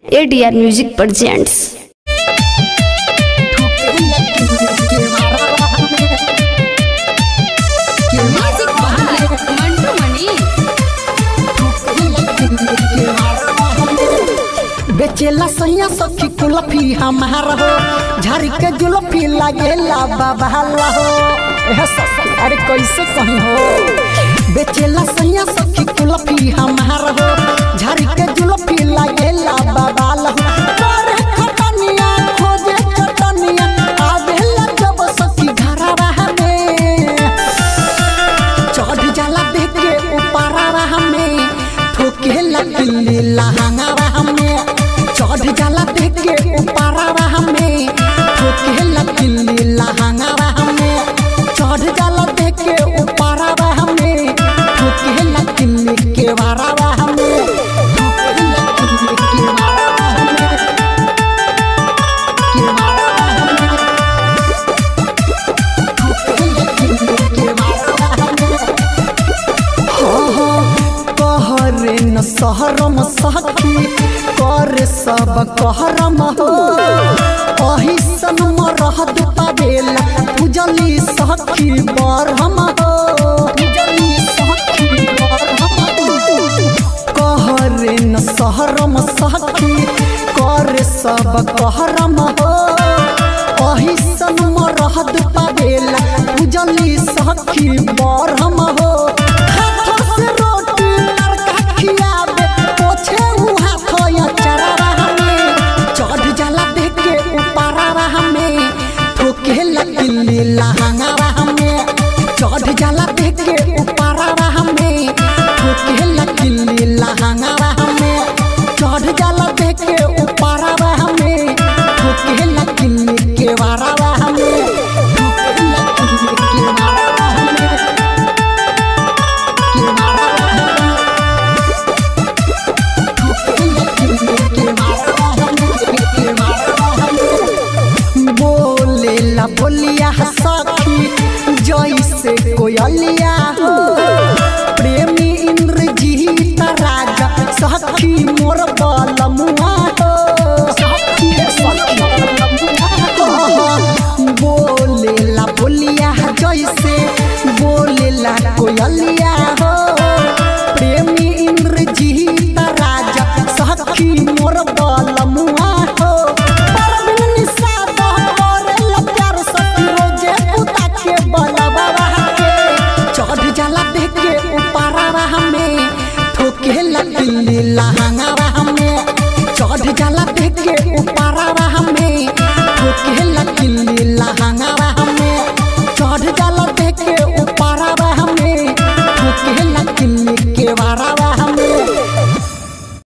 ADR music presents बेचेला सैया सखी कुलफी हमार हो झाड़ी के जुलफी लागेला बाबाला हो एह सखी अरे कैसे कहीं हो बेचेला सैया सखी कुलफी हमार हो झाड़ी के जुलफी लागेला बाबाला हो करे खटनिया खोजे चटनिया आवेला जब सखी घरवा में चढ़ जाला देख के ऊपरवा हमें ठोके लगिली लहंगावा हमें चढ़ जाला देख के ऊपरवा हमें ठोके लगिली लहंगावा हमें चढ़ जाला देख के ऊपरवा हमें ठोके लगिली के वारावा हमें ठोके लगिली के वारावा हमें के वारावा हमें ठोके लगिली के वारावा हमें कहरे न सहरम सखी करे सब कहरम हो अही सनम रहत पावेला पूजली सखी बरहम हो पूजली सखी बरहम हो कहरे न सहरम सखी करे सब कहरम हो अही सनम रहत पावेला पूजली सखी बरहम हो हाथों से रोटी लड़का खियावे पोछे उ हाथों या चरावा हमें चढ़ जाला देख के ऊपरवा हमें ठोके लगिली लहंगावा हमें चढ़ जाला देख के ऊपरवा हमें ठोके लगिली लहंगावा हमें चढ़ जाला देख के ऊपरवा हमें ठोके लगिली के वारावा हमें ठोके लगिली के वारावा हमें के वारावा हमें बोलेला बोलिया सखी जैसे कोयलिया हो प्रेमी इंद्रजीत राजा सखी मोर बलमुआ हो सखी सखी बोलेला बोलिया जैसे बोलेला कोयलिया हो प्रेमी इंद्रजीत राजा सखी मोर बल